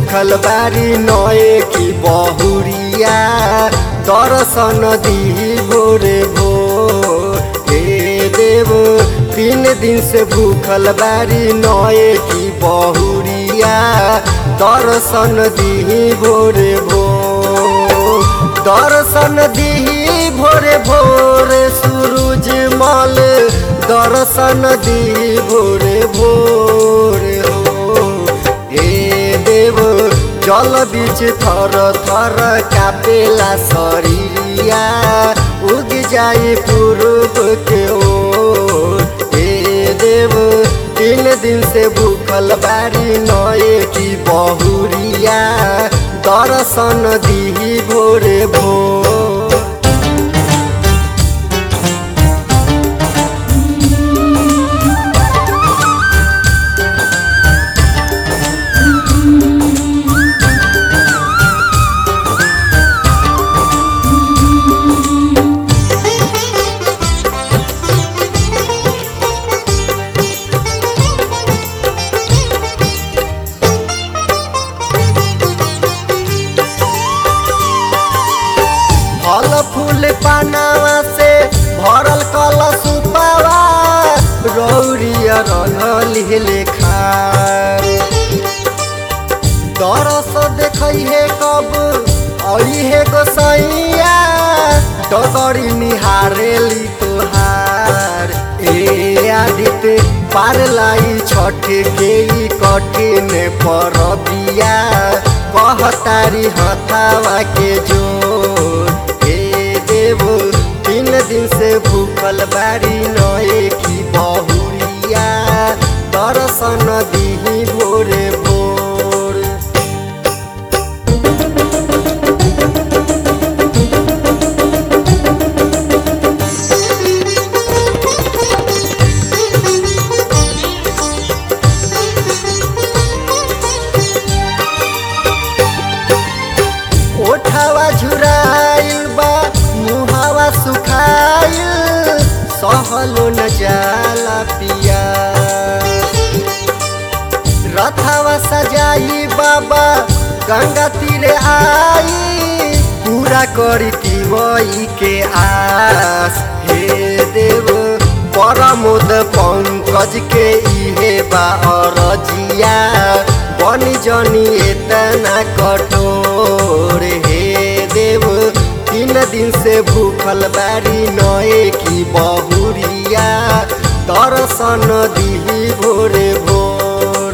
भूखल बारी नए की बहुरिया दर्शन दी भोरे भोर हे देव तीन दिन से भूखल बारी नए की बहुरिया दर्शन दी भोरे भोर दर्शन दी भोरे भोरे सूरज मल दर्शन दी भोरे भोरे हो हे देव जल बीच थर थर कापेला शरीरिया उग जाई पूर्व के ओर हे देव तीन दिन से भूखल बारी नए की बहुरिया दर्शन दी भोरे भोर फल फूल पानावा से भरल कल सुपावा रौरिया रहल लेखा दरस देखै हे कब अई हे गोसैया डगरी निहारेली तोहार ए आदित्य पार लाई छठ के ई कठिन परबिया कहतारी हथावा के जोर हे देव तीन दिन से भूखल बारी नए की बहुरिया दर्शन दी भोरे भोर ओठावा झुराइल बा मुहावा सुखाइल सहलो न जाला पिया रथावा सजाई बाबा गंगा तीरे आई पूरा करी तिवई के आस हे देव परमोद पंकज के इहे बा अरजिया बनी जनी एतना कठोर हे देव तीन दिन से भूखल बारी नए की बहुरिया दर्शन दी भोरे भोर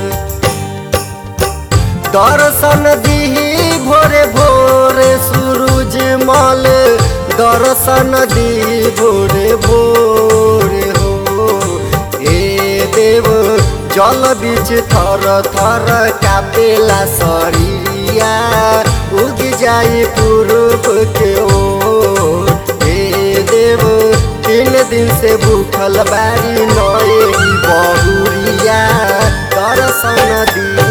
दर्शन दी भोरे भोरे सूरज मल दर्शन दी भोरे भोरे हो ए देव जल बीच थर थर कापेला शरीरिया उग जाई पूर्व के ओर हे देव तीन दिन से भूखल बारी नए बहुरिया दर्शन दी